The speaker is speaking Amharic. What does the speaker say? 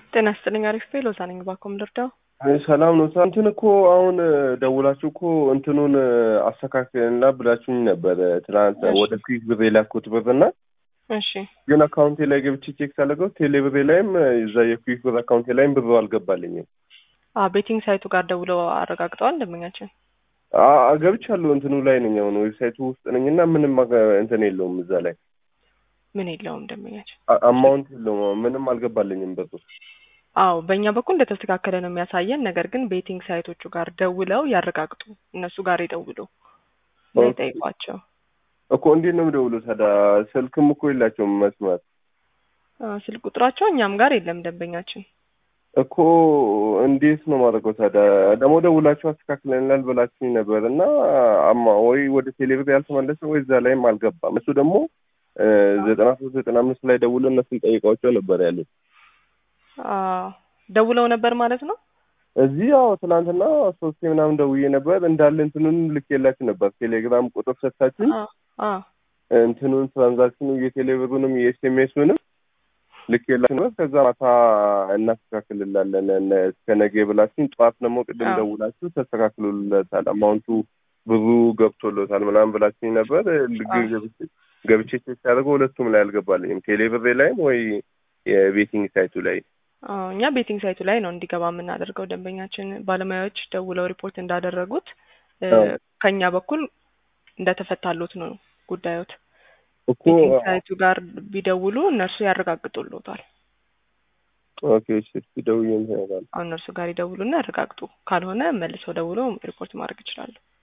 ጤና ይስጥልኝ። አሪፍ ቤ ሎዛ ነኝ። ባኮም ልርዳው። አይ ሰላም ነው። እንትን እኮ አሁን ደውላችሁ እኮ እንትኑን አስተካክልና ብላችሁኝ ነበረ ትናንት እሺ። ወደ ኩዊክ ብር የላኩት ብር እና እሺ ግን አካውንቴ ላይ ገብቼ ቼክ ሳደርገው ቴሌ ብሬ ላይም እዛ የኩዊክ ብር አካውንቴ ላይም ብሩ አልገባልኝም። አ ቤቲንግ ሳይቱ ጋር ደውለው አረጋግጠዋል ደንበኛችን። አ- አ- ገብቻለሁ እንትኑ ላይ ነኝ አሁን ዌብሳይቱ ውስጥ ነኝ እና ምንም አገ- እንትን የለውም እዛ ላይ ምን የለውም ደንበኛችን። አ- አማውንት የለውም ምንም አልገባልኝም ብሩ። አዎ በእኛ በኩል እንደተስተካከለ ነው የሚያሳየን። ነገር ግን ቤቲንግ ሳይቶቹ ጋር ደውለው ያረጋግጡ። እነሱ ጋር ይደውሉ እና ኦኬ። ይጠይቋቸው። እኮ እንዴት ነው የምደውለው ታዲያ? ስልክም እኮ የላቸውም መስመር አ፣ ስልክ ቁጥራቸው እኛም ጋር የለም ደንበኛችን። እኮ እንዴት ነው ማድረገው ታዲያ? ደግሞ ደውላችሁ አስተካክለናል ብላችሁኝ ነበር እና አማ ወይ ወደ ቴሌብር ያልተመለሰ ወይ እዛ ላይም አልገባም። እሱ ደግሞ እ ዘጠና ሶስት ዘጠና አምስት ላይ ደውሎ እነሱን ጠይቋቸው ነበር ያሉት። አ፣ ደውለው ነበር ማለት ነው። እዚህ ያው ትናንትና ሶስቴ ምናምን ደውዬ ነበር እንዳለ እንትኑን ልኬላችሁ ነበር። ቴሌግራም ቁጥር ሰጥታችሁኝ አ አ እንትኑን ትራንዛክሽኑ የቴሌብሩንም የኤስኤምኤሱንም ልኬላችሁ ነበር። ከዛ ማታ እናስተካክልላለን እነ- እስከ ነገ ብላችሁኝ፣ ጠዋት ደግሞ ቅድም አዎ። ደውላችሁ ተስተካክሎለታል አማውንቱ ብዙ ገብቶለታል ምናምን ብላችሁኝ ነበር። ልግ- አዎ። ገብቼ- ገብቼ ቼክ ሳደርገው ሁለቱም ላይ አልገባልኝም። ቴሌብሬ ላይም ወይ የቤቲንግ ሳይቱ ላይ አዎ እኛ ቤቲንግ ሳይቱ ላይ ነው እንዲገባ የምናደርገው። ደንበኛችን ባለሙያዎች ደውለው ሪፖርት እንዳደረጉት እ፣ አዎ። ከኛ በኩል እንደተፈታሉት ነው ጉዳዮት። እኮ ቤቲንግ ሳይቱ ጋር ቢደውሉ እነርሱ ያረጋግጡልዎታል። ኦኬ እሺ፣ እስኪ ደውዬ እንትን እላለሁ። አሁን እነርሱ ጋር ይደውሉና ያረጋግጡ። ካልሆነ መልሰው ደውለው ሪፖርት ማድረግ ይችላሉ።